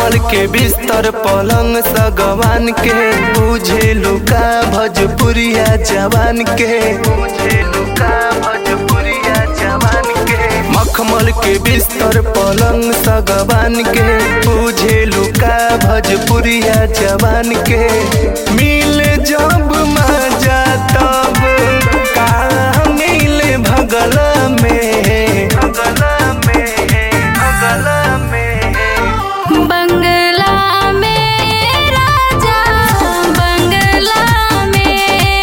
मखमल के बिस्तर पलंग सगवान के बुझे लुका भोजपुरिया जवान के बुझे लुका भोजपुरिया जवान के मखमल के बिस्तर पलंग सगवान के बुझे लुका भोजपुरिया जवान के मिल जब मजा तब का मिले भगला में भगला में भगला में बंगला में राजा बंगला में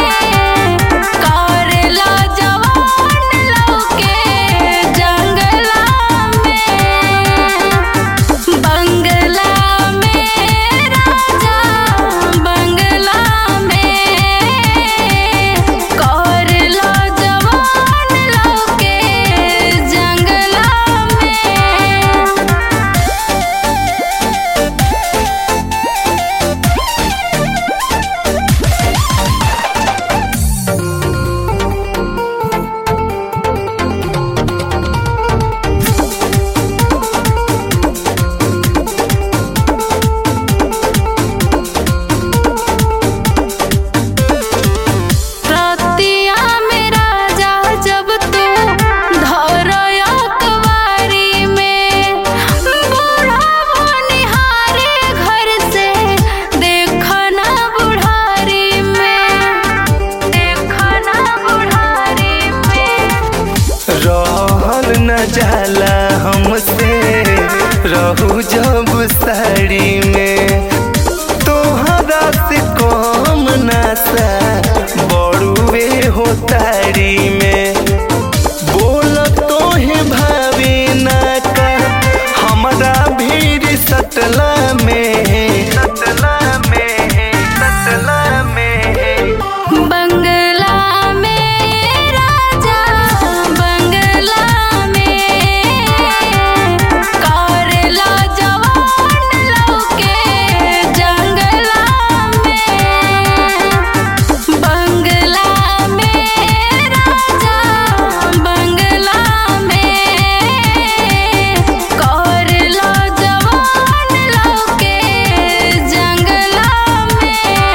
करेला जवान लौके जंगला में बंगला में राजा बंगला में करेला जवान लौके जंगला में रतिया में राजा जब तू धरया कवारी में बूढ़ा बनिहारे घर से देखना बुढ़ारी में देखना बुढ़ारी में रहल न जाला हमसे रहू जब साड़ी में तोहरा से कम नशा बड़ुए हो तारी में बोल तोहे भावे ना का हमरा भीड़ सटला में सटला में सटला में बंगला में राजा बंगला में करेला जवान लौके जंगला में बंगला में राजा बंगला में करेला जवान लौके जंगला में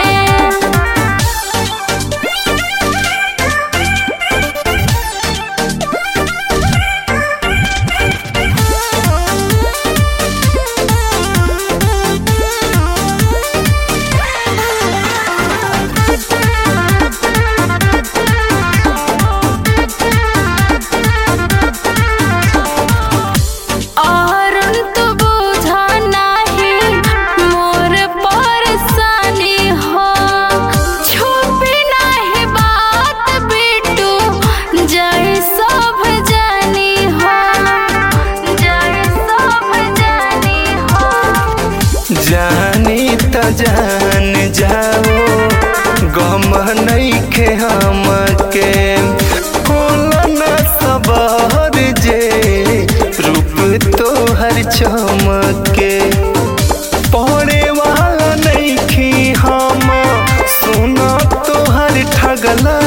और तो बुझा नाही मोर परेशानी हो छुपी नाही बात बिटू जय सब जानी हो जय सब जानी हो जानी त जान जाओ गम नइखे हमके कोलन सबर जे रूप तोहर चमके पढ़े वाला नइखी हम सुन तोहर ठगला